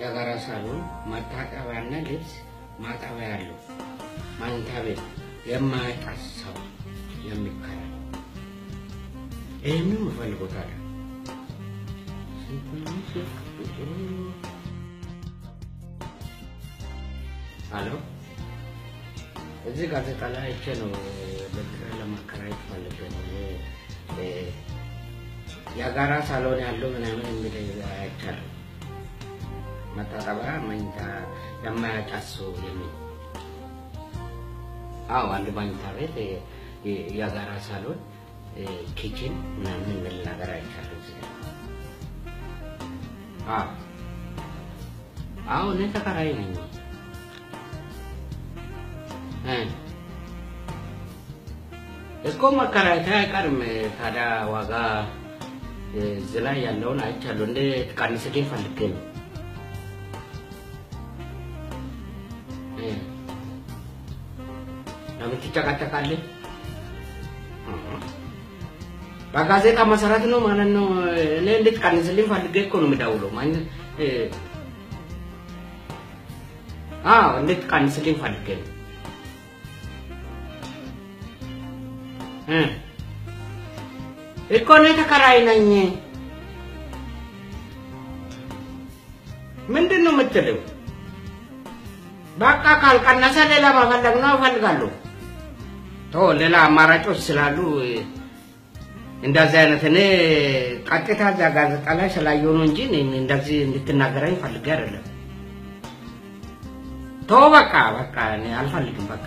የጋራ ሳሎን መታጠቢያና ልብስ ማጠቢያ ያለው መኝታ ቤት የማያጣስ ሰው የሚከራይ ይህንን የምፈልገው ታዲያ ስንት ነው ስልክ ቁጥሩ? አሎ እዚህ ጋዜጣ ላይ አይቼ ነው ለኪራይ ለማከራየት ፈልጌ ነው። እ፣ የጋራ ሳሎን ያለው ምናምን የሚል አይቻለሁ። መታጠቢያ፣ መኝታ የማያጫሱ የሚል አዎ፣ አንድ መኝታ ቤት እ፣ እ፣ የጋራ ሳሎን፣ እ፣ ኪችን ምናምን የሚል ነገር አይቻለሁ እዚህ ላይ። አዎ አዎ፣ እኔ ተከራይ ነኝ። እ እስኮ መከራየት አይቀርም። ታዲያ ዋጋ እዚህ ላይ ያለውን አይቻለሁ። እንደ ትቀንስልኝ ፈልጌ ነው። እ ለምን ትጨቃጨቃለህ? እ በጋዜጣ መሰረት ነው ማለት ነው። እኔ እንድትቀንስልኝ ፈልጌ እኮ ነው የምደውለው። ማን እ አዎ እንድትቀንስልኝ ፈልጌ ነው። እ እኮ እኔ ተከራይ ነኝ። ምንድን ነው የምትለው? በቃ ካልቀነሰ ሌላ መፈለግ ነው እፈልጋለሁ። ቶ ሌላ አማራጮች ስላሉ እንደዚህ አይነት እኔ ቀጥታ እዛ ጋዜጣ ላይ ስላየሁ ነው እንጂ እኔ እንደዚህ እንድትናገረኝ ፈልጌ አይደለም። ቶ በቃ በቃ እኔ አልፈልግም። በቃ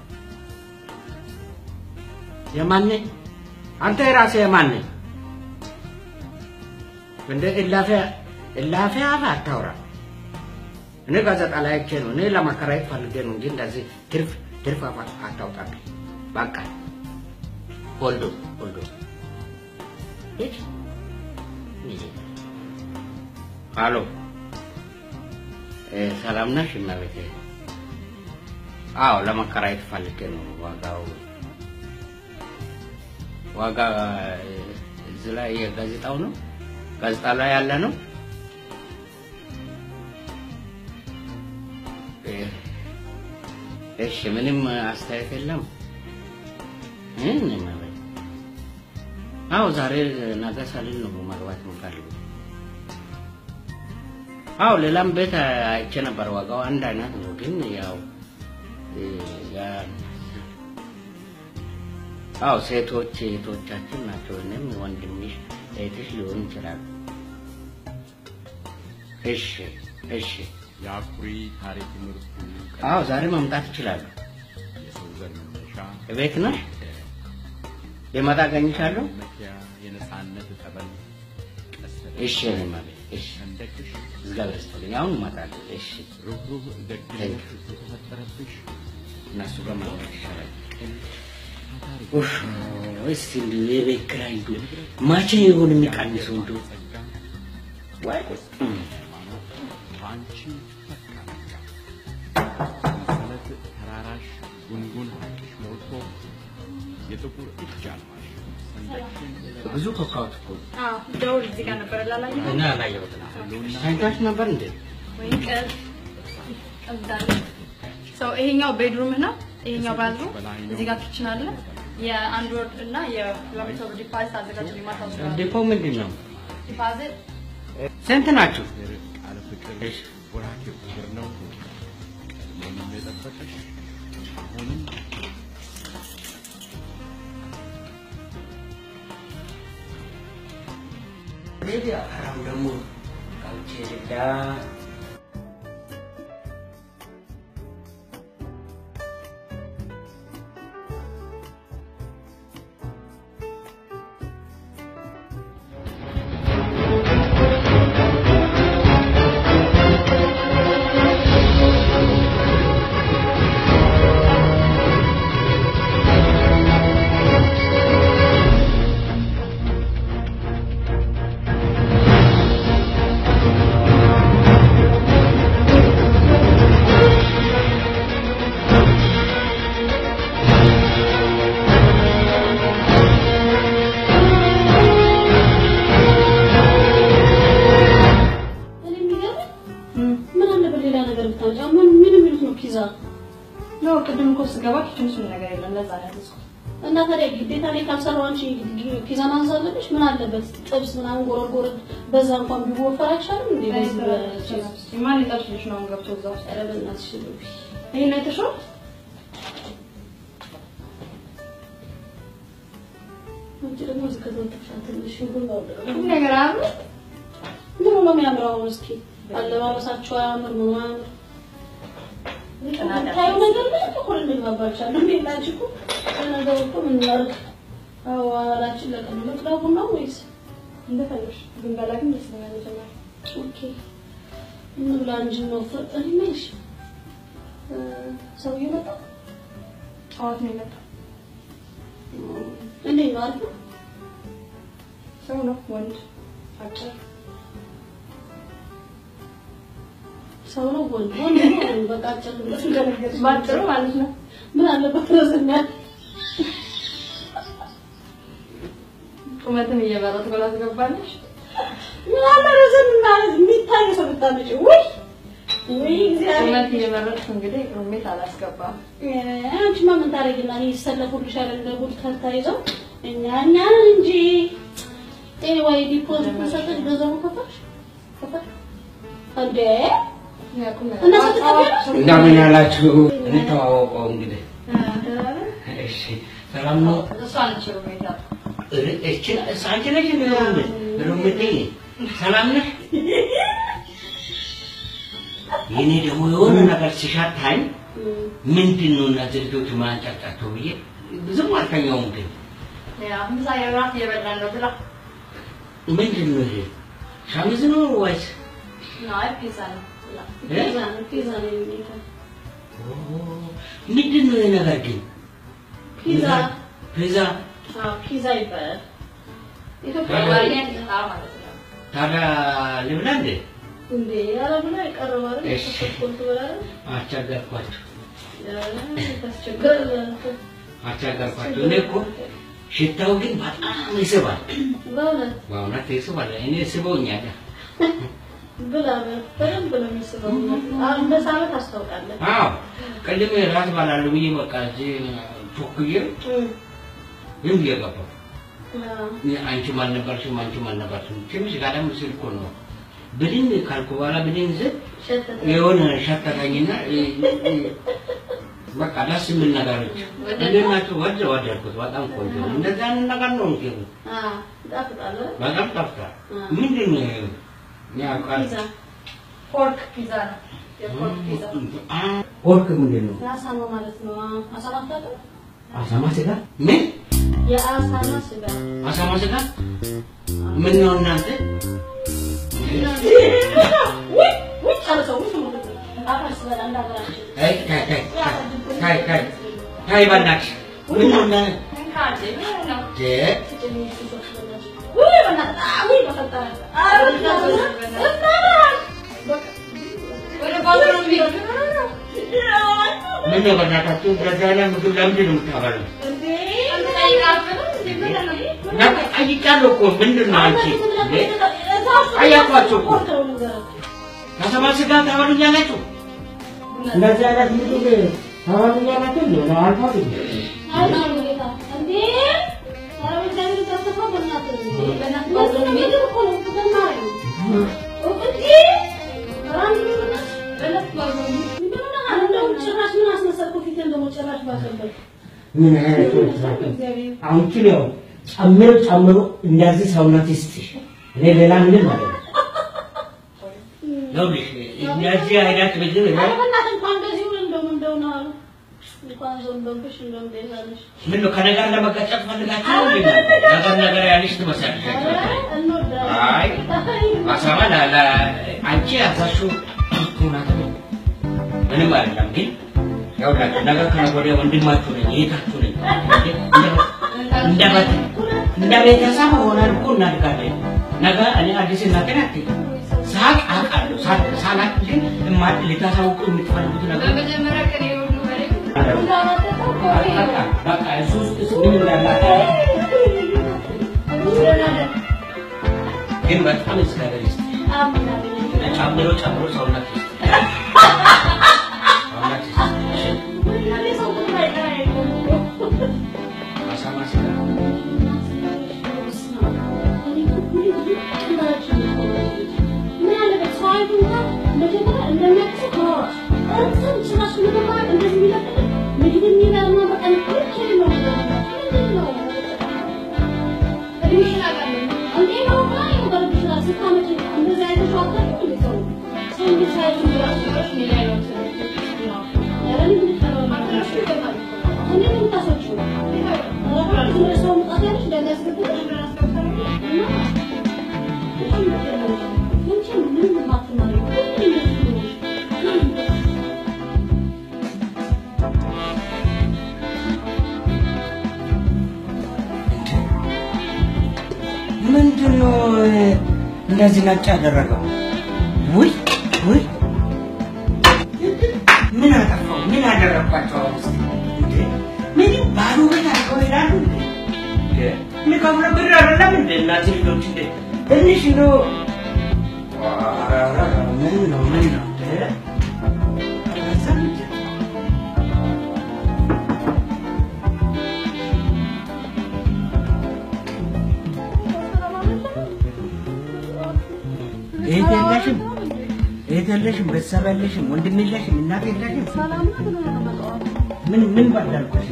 የማን ነኝ? አንተ የራስህ የማን ነኝ? እንደ እላፊ እላፊ አፍ አታውራ። እኔ ጋዜጣ ላይ አይቼ ነው እኔ ለማከራየት ፈልጌ ነው እንጂ እንደዚህ ትርፍ ትርፍ አፍ አታውጣብኝ። በቃ ወልዶ ወልዶ ሂድ። አሎ እ፣ ሰላም ነሽ እመቤቴ? አዎ ለማከራየት ፈልጌ ነው ዋጋው ዋጋ እዚህ ላይ የጋዜጣው ነው ጋዜጣ ላይ ያለ ነው። እሺ ምንም አስተያየት የለም። ምን ማለት አዎ፣ ዛሬ ነገ ሳልል ነው መግባት የምፈልገው። አዎ ሌላም ቤት አይቼ ነበር። ዋጋው አንድ አይነት ነው፣ ግን ያው ያ አዎ ሴቶች እህቶቻችን ናቸው። እኔም ወንድምሽ እህትሽ ሊሆን ይችላል። እሺ እሺ። የአኩሪ ታሪክ ምርቱ አዎ ዛሬ መምጣት ይችላሉ። የሰው ዘር መነሻ ቤት ነሽ? ሊመጣ አገኝሻለሁ። መኪያ የነጻነት ጠበል ቀስተ እሺ እኔማ ቤት እሺ። ሰንደቅሽ እግዚአብሔር ይስጥልኝ። አሁን እመጣለሁ። እሺ ሩህሩህ ደግነት የተፈጠረብሽ እነሱ ጋር ማውራት ይሻላል። ቅን ታታሪ ኡፍ እስቲ እንዲሁ የቤት ኪራይ እንዲሁ መቼ ይሆን የሚቀንሰው እንዲሁ ጸጋ ወይ እም። ሃይማኖት በአንቺ ፈካ ነጋ ሰንሰለት ተራራሽ ጉንጉን ሀቅሽ ሞልቶ የጥቁር እጅ አልማሽ ሰንደቅሽን ብዙ ኮካውት እኮ አዎ ደውል እዚህ ጋር ነበር ላላየ እና አላየሁትም። ታይታች ነበር እንዴ? ወይ ቀዝ ቀዝዳለ ሰው ይሄኛው ቤድሩምህ ነው። ይሄኛው ባዝሩም እዚህ ጋር ኪችን አለ። የአንድ ወር እና የሁለት መቶ ብር ዲፖዚት አዘጋጅ ማታ ወስደዋል። ዲፖ ምንድን ነው? ዲፖዚት ስንት ናችሁ? ቃል ፍቅር እሺ። ወራኬው ክብር ነው ቀድሞም የጠበቀሽ አሁንም ሜዲያ አሁን ደግሞ ቃልቼ ልዳ ምን ምን የሚሉት ነው ፒዛ? ነው ቅድም እኮ ስገባ ኪችን ውስጥ ምንም ነገር የለም። ለዛ ነው ያዘዝኩት። እና ታዲያ ግዴታ ላይ ካልሰራው አንቺ ፒዛ ማንሳት አለብሽ? ምን አለበት ጥብስ ምናምን ጎረድ ጎረድ በዛ እንኳን ቢወፈር አይቻልም እንዴ? በዚህ በቺዝ ማን ይጠብስልሽ ነው አሁን ገብቶ እዛ ውስጥ? ኧረ በእናትሽ ልብ ይሄን አይተሽው? አንቺ ደግሞ እዚህ ከተወጥሻ ትንሽ ሁሉ ሁሉ ነገር አያምርም? ምን ነው የሚያምረው? እስኪ አለባበሳቸው አያምር ምን አያምር? ታዩ ነገር ላይ እኮ እንግባባቻለን። እንዴት ናችሁ እኮ ለነገሩ እኮ ምን እናድርግ? አዎ አላችን ለቀን መቅዳቡ ነው ወይስ እንደፈለግሽ ብንበላ ግን ደስ ይለኛል መጀመሪያ። ኦኬ እንብላ እንጂ ነው ፍርጥን ይመሽ ሰውዬው መጣ። ጠዋት ነው የመጣው። እንዴት ነው አሪፍ ነው? ሰው ነው ወንድ አጭር ሰው ነው ወንድ ወንድ ነው ወንድ በቃ አጭር ብለሽ እንደነገርሽ ባጭሩ ማለት ነው። ምን አለበት ረዘም ያለ ቁመትን እየመረጥኩ ላስገባለሽ። ምን አለ ረዘም ማለት የሚታይ ሰው ብታመጪ ውይ ውይ እግዚአብሔር ቁመት እየመረጥኩ እንግዲህ ሩሜት አላስገባም። አንቺማ ምን ታደርጊና እኔ ይሰለፉልሻል እንደ ጉድ ከርታ ይዘው እኛ እኛን እንጂ ኤኒዌይ ዲፖዚት ሰጠሽ ገንዘቡ ከፈልሽ ከፈልሽ እንዴ ያቁም እና ስትቀበል እንደምን ያላችሁ? እንተዋወቀው እንግዲህ። እሺ ሰላም ነው? እሷ ነች ሩሜት ያልኩት። እቺ አንቺ ነሽ እንዴ? ሩምቴ ሰላም ነሽ? የኔ ደግሞ የሆነ ነገር ሲሻታኝ ምንድን ነው እነዚህ ልጆች ማንጫጫቸው ብዬ ብዙም አልተኛውም። ግን ያ ምሳ የራት እየበላን ነው ብላ ምንድን ነው ይሄ ሸሚዝ ነው ወይስ አይ ፒዛ ነው ብላ ፒዛ ነው ፒዛ ነው የሚለው ኦ፣ ምንድን ነው ይሄ ነገር ግን ፒዛ ፒዛ አዎ ፒዛ ይባላል ኢትዮጵያ በአማርኛ ፒዛ ማለት ነው። ታዲያ ልብላ እንዴ? እንዴ አረብ ላይ ቀረበ አይደል እሺ። ተቆልቶ በላለ አስቸገርኳቸው ታስቸግር አስቸገርኳቸው። እኔ እኮ ሽታው ግን በጣም ይስባል። በእውነት በእውነት ይስባል። እኔ ስበውኛል። ብላ በደንብ ነው የሚስበው አሁን እንደ ሳመት ታስታውቃለህ አዎ ቅድም ራት ባላለሁ ብዬ በቃ እዚህ ቾክዬ ዝም ብዬ ገባሁ። አንቺም አልነበርሽም አንቺም አልነበርሽም። ትንሽ ጋደም ሲል እኮ ነው ብድን ካልኩ በኋላ ብድን ስል ሸተተ የሆነ ሸተተኝና እ- እ- በቃ ደስ የሚል ነገሮች እንዴት ናቸው? ወደ ወደድኩት። በጣም ቆንጆ ነው። እንደዚህ አይነት ነገር ነው እንጂ አ ይጣፍጣል አይደል? በጣም ጠፍቷል። አ። ምንድን ነው ይሄ? ያ ቃል ፒዛ ፖርክ ፒዛ ነው። የፖርክ ፒዛ አ ወርቅ ምንድን ነው? የአሳማ ማለት ነው አ፣ አሳማ አታውቅም? አሳማ ስጋ ምን? የአሳማ ስጋ አሳማ ስጋ ምን ነው እናንተ? ውይ ውይ ጨርሰው ውይ ማለት ነው አፈር ስበላ እንዳገራችን አይ ታይ ታይ ታይ ታይ ታይ በእናትሽ ምን ነው እና እንካዴ ምን ነው? ጀ ውይ በእናትህ አ፣ ውይ በፈጠረ አ፣ ወደ ባዝሩም ቢሄድ ምን ነው በእናታችሁ እንደዚህ አይነት ምግብ ለምንድን ነው የምታበሉት? እንዴ እና ጠይቃለሁ እኮ ምንድን ነው አንቺ እንዴ? ጠየኳቸው እኮ ከሰማ ስጋ ታበሉኛላችሁ? እንደዚህ አይነት ምግብ ታበሉኛላችሁ? እንዴ ነው አልፋት ምን አይነት አሁን ኪሎ ጨምሮ ጨምሮ እንደዚህ ሰውነት ይስጥሽ። እኔ ሌላ ምንም ማለት ነው። ይኸውልሽ እንደዚህ አይነት ምግብ እኔ ምን ነው ከነገር ለመቀጨት ፈልጋችሁ ነው እንዴ? ነገር ነገር ያለሽ ትመስያለሽ። አይ አሳማ ላ- ላ- አንቺ ያዛሽው እውነት ነው። ምንም አይደለም። ግን ያውላችሁ ነገ ከነገ ወዲያ ወንድማችሁ ነኝ፣ እህታችሁ ነኝ። እንደ በት እንደ ቤተሰብ ሆነን እኮ እናድጋለን። ነገ እኔ አዲስ እናቴን አትይ ሳቅ አውቃለሁ። ሳቅ ሳላቅ ግን እማ ልታሳውቁ የምትፈልጉት ነገር በመጀመሪያ ቀን የሁሉ ወሬ በቃ በቃ እሱ ውስጥ ምን እንዳላት ግን በጣም እግዚአብሔር ይስጥ ጨምሮ ጨምሮ ሰውነት ይስጥ ስራሽ ምንም አይደል እንደዚህ የሚለቅቅ ምግብ የሚበላ በቃ ልክ ነው ምንድን ነው እድሜሽን አውቃለሁ። እንዴ ነው ባይ ነው በልብሽ ላይ ስታመጪ እንደዚህ አይነት ሰው አታውቅም እንዴ ሰው ሰው እንዴት ሳይሆን ብራሽ ብራሽ ሜዳ ነው ኧረ ምን ይፈራል ማድረሹ ይገባል እኮ። እንዴ ነው የምታስወጪው ኧረ ዝም ብለሽ ሰው መውጣት ያለሽ እንደሚያስገድድሽ እና አንቺ ምንም የማትማሪው ሁሌ እንደዚህ ነሽ ምንድን ነው እንደዚህ ነጭ ያደረገው? ውይ ውይ፣ ምን አጠፋው? ምን ያደረግባቸው? አሁን እስኪ እንዴ ምንም ባዶ ቤት አድርገው ይላሉ እንዴ? እንዴ የሚከፍለው ብር አይደለም እንዴ? እነዚህ ልጆች እንዴ ትንሽ ነው። ኧረ ኧረ ኧረ፣ ምን ነው ምን ነው እንዴ? አላሰብም እንዴ? እህት የለሽም? እህት የለሽም? ቤተሰብ የለሽም? ወንድም የለሽም? እናት የለሽም? ሰላም ነው ብሎ ነው የመጣው ምን ምን ባዳልኩሽ?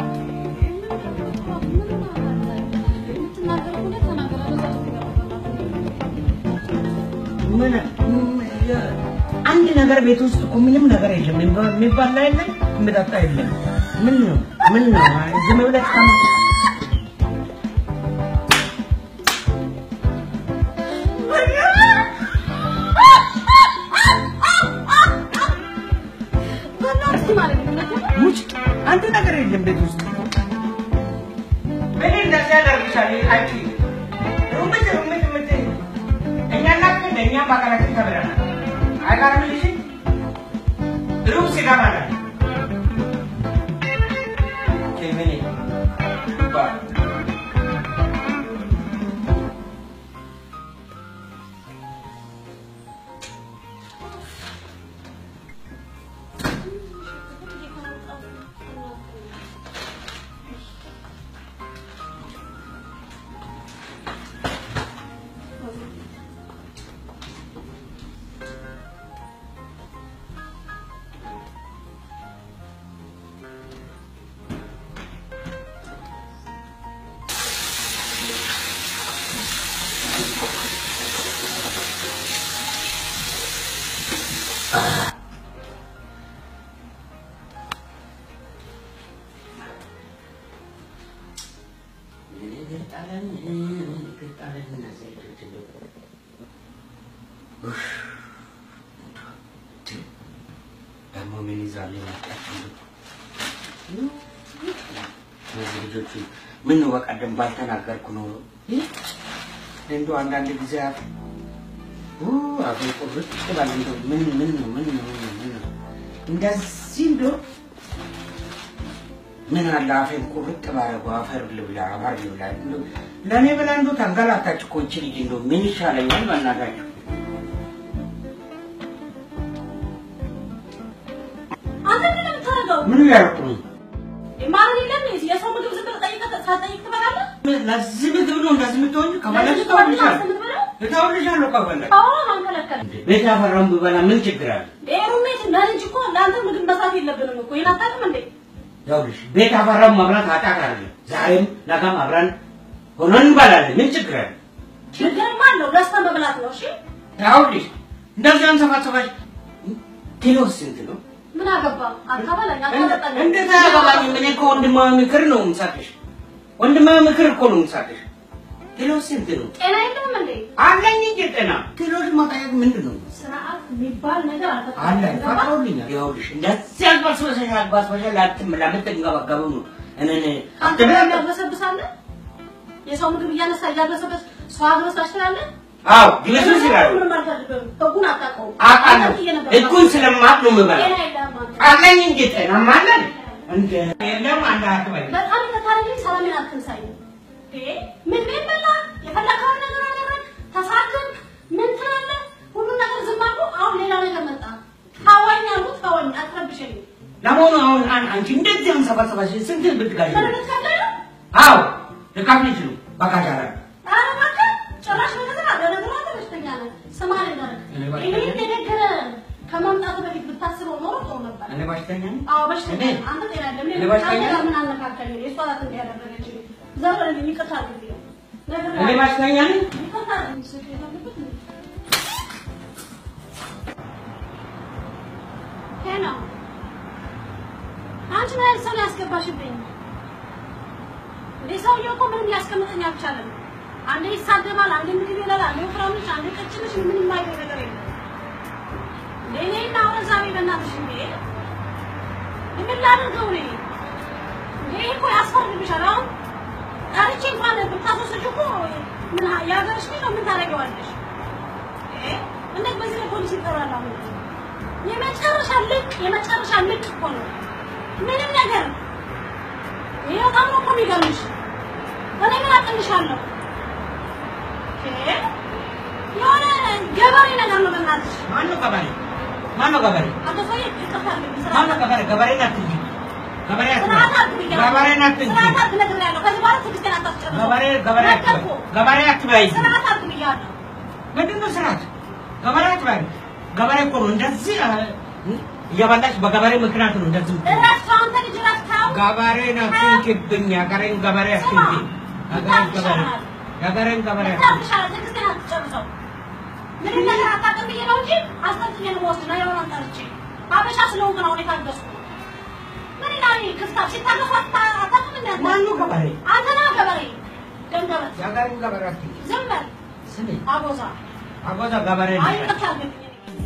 ምን አንድ ነገር ቤት ውስጥ እኮ ምንም ነገር የለም። የሚባ- የሚባላ የለም፣ የሚጠጣ የለም። ምን ነው ምን ነው? ዝም ብለሽ ከማ- ሙጭ አንድ ነገር የለም ቤት ውስጥ ምን እንደዚህ ያደርግሻል? አንቺ ሩምት ሩምት ሩምት እኛ እናት እኛ በአካላችን ተብለናል። አይቀርም ልጅ ሩም ሲገባላል ምን ይባል ደግሞ ምን ይዛል የመጣችው? እነዚህ ልጆቹ ምን ነው በቀደም ባልተናገርኩ ነው እንደው አንዳንድ ጊዜ አፍ አፌ ቁርጥ ይላል። እንደው ምን ምን ነው ምን ነው ምን ነው ምን ነው እንደዚህ እንደው ምን አለ አፌን ቁርጥ ባረገው አፈር ልብላ አፈር ልብላ እንደው ለእኔ ብላ እንደው ተንገላታች እኮ ይቺ ልጅ እንደው ምን ይሻለኛል በእናታችሁ አንተ ምንድን ነው የምታደርገው? ምን ያርቁ ማረን የለም እንዴ? የሰው ምግብ ዝም ብለህ ጠይቀህ ሳትጠይቅ ትበላለህ? ለዚህ ምግብ ነው እንደዚህ የምትሆኝ ከፈለግሽ ለዚህ ከሆነ እተውልሻለሁ አንተ የምትበላው? እተውልሻለሁ ከፈለግሽ አዎ፣ ማን ከለከለ? ቤት ያፈራውን ብበላ ምን ችግር አለ? ይሄ ሩሜት ለልጅ እኮ ለአንተ ምግብ መስራት የለብንም እኮ ይሄን አታውቅም እንዴ? ይኸውልሽ ቤት ያፈራውን መብላት ኃጢአት አይደለም። ዛሬም ነገም አብረን ሆነን እንበላለን። ምን ችግር አለ? ችግርማ አለው። ለስተን መብላት ነው። እሺ ይኸውልሽ እንደዚህ አንሰፋሰፋሽ ኪሎ ስንት ነው? ምን አገባ? አታበላኝ፣ አታጠጣኝ። እንዴት አያገባኝም? እኔ እኮ ወንድማዊ ምክር ነው የምሰጥሽ። ወንድማዊ ምክር እኮ ነው የምሰጥሽ። ኪሎ ስንት ነው? ጤና የለህም እንዴ? አለኝ እንጂ ጤና ኪሎሽ መጠየቅ ምንድን ነው? ስርዓት የሚባል ነገር አልፈጠረም። አለ ገባህ? ፈቅዶልኛል። ይኸውልሽ እንደዚህ አግባስበሰሽ አግባስበሰሽ ላትም ለምትንገባገበው ነው እኔን አንተ ምን ያግበሰብሳለህ? የሰው ምግብ እያነሳ እያግበሰበስ ሰው አግበስባሽ ትላለህ? አዎ ግለሰብ ይችላል ምንም አልፈልግም። ህጉን አታውቀውም። አውቃለሁ። አንተ እየነገርኩህ ህጉን ስለማቅ ነው የምበላው። ጤና የለህም አንተ። አለኝ እንጂ ጤናማ አለን። እንደ የለም አንድ አትበይ። በጣም ተታለኝ። ሰላሜን አትንሳኝ። እንዴ ምን ምን በላ የፈለከውን ነገር አደረግ፣ ተሳክክ፣ ምን ትላለህ? ሁሉን ነገር ዝም አልኩ። አሁን ሌላ ነገር መጣ። ታወኝ አሉ ታወኝ፣ አትረብሸኝ። ለመሆኑ አሁን አን- አንቺ እንደዚህ አንሰባሰባሽ ስንት ብትጋሽ ነው? ምን ልትከፍለኝ ነው? አዎ ልካፍልሽ ነው በካሻራ ኧረ እባክህ ጭራሽ ነገር አለ። ነገሩ አንተ በሽተኛ ነህ። ስማ ልንገርህ፣ እኔ በሽተኛ ይሄን የነገረ ከማምጣቱ በፊት ብታስበው ኖሮ ጥሩ ነበር። እኔ እኔ በሽተኛ ነኝ? አዎ በሽተኛ እኔ? ነህ። አንተ ጤና የለም። እኔ በሽተኛ አንተ ጋር ነኝ? ምን አነካከኝ? የእሷ ናት እንዲህ ያደረገችኝ። ዘር በልልኝ፣ ይቅርታ አድርግልኝ። እኔ በሽተኛ ነኝ? ይቅርታ አድርግልኝ። ስልክ የለብት እንዴ? ሄሎ፣ አንቺ ምን አይነት ሰው ነው ያስገባሽብኝ? እንዴ ሰውዬው እኮ ምንም ሊያስቀምጠኝ አልቻለም። አንዴ ይሳደባል፣ አንዴ ምግብ ይበላል፣ አንዴ ወፍራም ነሽ፣ አንዴ ቀጭን ነሽ፣ ምንም የማይለው ነገር የለም። እንዴ እኔና አሁን ዛሬ በእናትሽ እንዴ ምን ላድርገው እኔ? እንዴ ይሄ እኮ ያስፈርድብሻል። አሁን ጠርቼ እንኳን ብታስወስጂው እኮ ምን የሀገርሽ ልጅ ነው፣ ምን ታደርጊዋለሽ? እ እንዴት በዚህ ላይ ፖሊስ ይጠራል? አሁን የመጨረሻ ልቅ የመጨረሻ ልቅ እኮ ነው። ምንም ነገር ይሄ በጣም ነው እኮ የሚገርምሽ። እኔ ምን አቅልሻለሁ? እ የሆነ ገበሬ ነገር ነው በእናትሽ። ማነው ገበሬ? ማነው ገበሬ? አቶ ሰውዬ ይቅርታ አድርግልኝ፣ ስራ ማነው ገበሬ? ገበሬ ናት እንጂ ገበሬ ስርዓት አትበል። አድርግ ገበሬ ናት እንጂ ስርዓት አድርግ ነግሬሃለሁ። ከዚህ በኋላ ትዕግስቴን አታስጨርሰው። ገበሬ ገበሬ አትበል። ነገርኩህ። ገበሬ አትበይ። ስርዓት አድርግ ብያለሁ። ምንድን ነው ስርዓት? ገበሬ አትበይ። ገበሬ እኮ ነው እንደዚህ አ፣ እየበላሽ በገበሬ ምክንያት ነው እንደዚህ የምትሆነው። እረፍት አንተ ልጅ እረፍተው። ገበሬ ነው ትንክብኝ። የሀገሬን ገበሬ አትንኪ። የሀገሬን ገበሬ የሀገሬን ገበሬ አትንኪ። ይታፍሻል። ትዕግስቴን አትጨርሰው። ምንም ነገር አታውቅም ብዬ ነው እንጂ አስጠንቅቄ ነው የምወስድ ነው የሆነ ጠርቼ አበሻ ስለሆንክ ነው እኔ ታገስኩ። ምን ይላል ይሄ ክፍታፍ ሲታገሱ አታ- አታውቅም እንደ አንተ? ማነው ገበሬ? አንተ ነህ ገበሬ ደንገበት የሀገሬን ገበሬ አትንኪ። ዝም በል ስሚ፣ አቦዛ አጎዛ ገበሬ አይ ነሽ። ይቅርታ አድርግልኝ።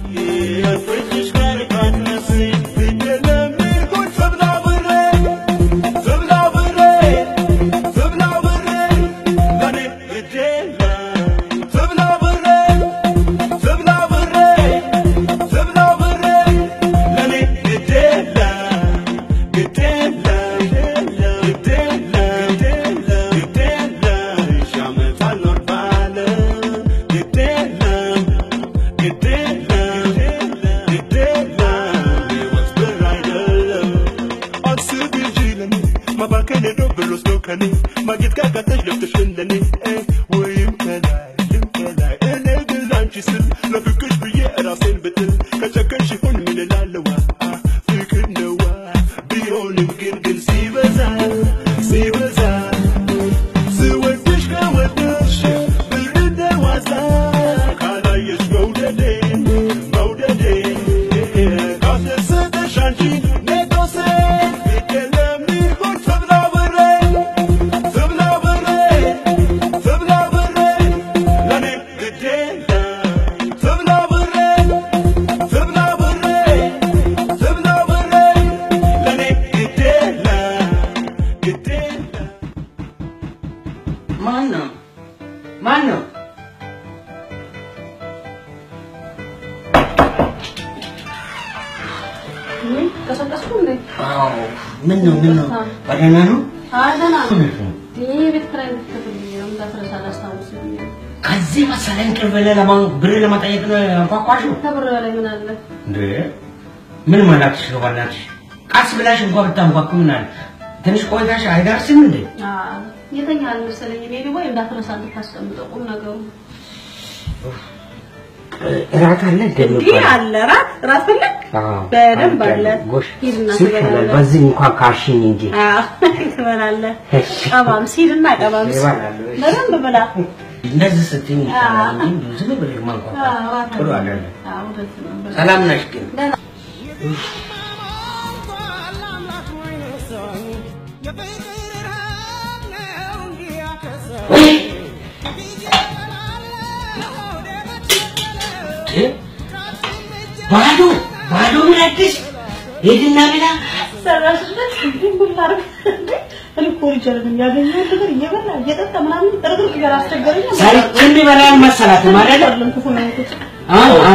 ማጌጥ ካቃተሽ ለፍተሽ እንደኔ ወይም ከላይ ልም ከላይ እኔ ግን ላንቺ ስል ለፍቅሽ ብዬ ራሴን ብትል ከጨከንሽ ይሁን ምን እላለዋ ፍቅር ነዋ ቢሆንም ግን ግን ሲበዛ ሲበዛ ስወድሽ ከወደድሽ ብር እንደ ዋዛ ካላየሽ መውደዴ መውደዴ ካስደሰተሽ አንቺ ነቶሴ የለም ይሁን ተብላ በሬ ተብላ በሬ ተብላ በሬ ለኔ ግድ የለም ተብላ በሬ ተብላ በሬ ተብላ በሬ ለኔ ግድ የለም ግድ የለም ማን ነው? ማን ነው? ምን ቀሰቀስኩ እንዴ? አዎ። ምን ነው? ምን ነው? በደህና ነው? አይ ደህና ነው። እውነት ነው። ይሄ ቤት ኪራይ እንድትከፍልልኝ ነው እንዳትረሳ ላስታውስ ብዬ ነው። ከዚህ መሰለ እንቅልፍ ብለህ ለማን ብር ለመጠየቅ ነው ያንኳኳሽው? ከብር በላይ ምን አለ? እንዴ ምን መላክሽ ነው? በእናትሽ ቀስ ብላሽ እንኳን ብታንኳኩ ምን አለ? ትንሽ ቆይታሽ አይደርስም እንዴ? አዎ የተኛ አልመሰለኝ። እኔ ደግሞ እንዳትረሳ እንድታስቀምጠው ቁም ነገሩ እራት አለ እንዲህ አለ። ራት ራት ፈለግ በደንብ አለ። ሂድና ትበላለህ። በዚህ እንኳን ካሽኝ እንጂ አዎ ትበላለህ። ቀባም ሲልና ቀባም ሲል እበላለሁ። በደንብ ብላ። እንደዚህ ስትይኝ ይሻላል አዎ። እንጂ ዝም ብለሽ ማንኳኳት አዎ ራት ጥሩ አለ። አይደለም። አዎ እውነት ነው። ሰላም ነሽ ግን? ደህና ወይ እ? ባዶ ባዶ ምን አዲስ ሂድና ብላ ሰራሽለት ምን ታርግ እኔ እኮ ልጅ አይደለም ያገኘሁት ነገር እየበላ እየጠጣ ምናምን ጥርጥር ጋር አስቸገረኝ። ሰርቼ እንዲበላ አልመሰላትም አይደለ? አይደለም ክፉ ነው ያልኩት። አ አ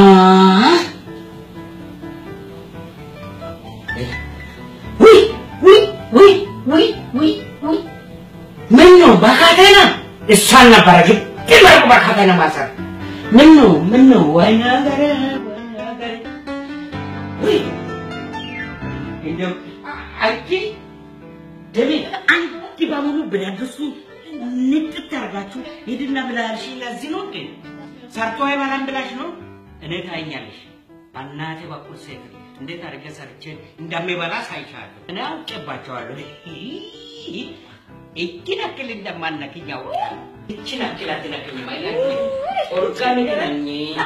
ውይ ውይ ውይ ውይ ውይ ውይ ምን ነው በካቴና እሷን ነበረ ግን ድመርቁ በካቴና ማሰር ምን ነው ምን ነው ወይ ነገር ወይ ነገር ውይ እንደው አ- አንቺ ደሜ አንድ በሙሉ ብረት ድስቱን ንጥት አድርጋችሁ ሂድና ብላ ያልሽኝ ለዚህ ነው እንዴ? ሰርቶ አይበላም ብላሽ ነው? እኔ ታይኛለሽ። በእናቴ በኩል ሴት እንዴት አድርጌ ሰርቼ እንደሚበላ ሳይቻለሁ እኔ አውቄባቸዋለሁ። እችን አክል እንደማነክኝ ያውቃለሁ። እችን አክል አትነክኝም አይነክኝ ኦርጋኒክ ነኝ።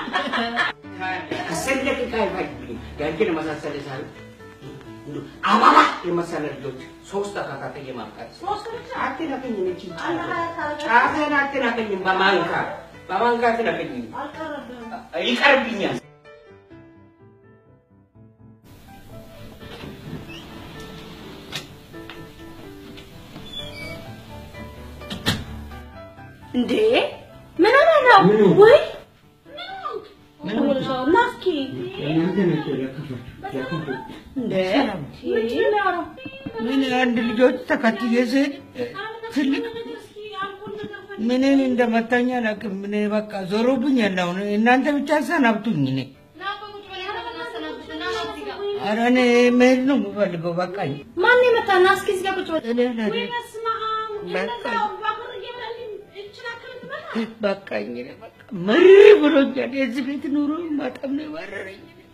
አስር ደቂቃ አይፈጅብኝም። ያንቺን የመሳሰለ ሳል እንዲሁ አበባ የመሰለ ልጆች ሶስት ተካካይ ማምጣት ሶስት ብቻ አትነክኝም። እችን አንድ ሀያ ታረጋ ጫፌን አትነክኝም። በማንካ በማንካ አትነክኝም። አልቀረብህም። ይቀርብኛል። እንዴ ምን ሆነ ነው? ምኑ? ወይ ምን ምን ነው? ና እስኪ እናንተ ናቸው ያከፋችሁ ያከፋችሁ እንዴ ምንድን ነው ያወራው? ምን አንድ ልጆች ተከትዬ ስሄድ ትልቅ ምንን እንደመታኝ አላውቅም። ምን በቃ ዞሮብኛል። አሁን እናንተ ብቻ ሰናብቱኝ። እኔ ና ቆይ ቁጭ በል ያለ እናሰናብት እና ና እዚህ ጋር ኧረ እኔ መሄድ ነው የምፈልገው። በቃኝ። ማን የመታ? ና እስኪ እዚህ ጋር ቁጭ በል። እኔ ለኔ ወይ በስመ አብ! በቃ። እንደዛው ባቡር እየበላን እችን አክል ትበላ? በቃኝ። እኔ በቃ መር ብሎኛል። የዚህ ቤት ኑሮ በጣም ነው የመረረኝ።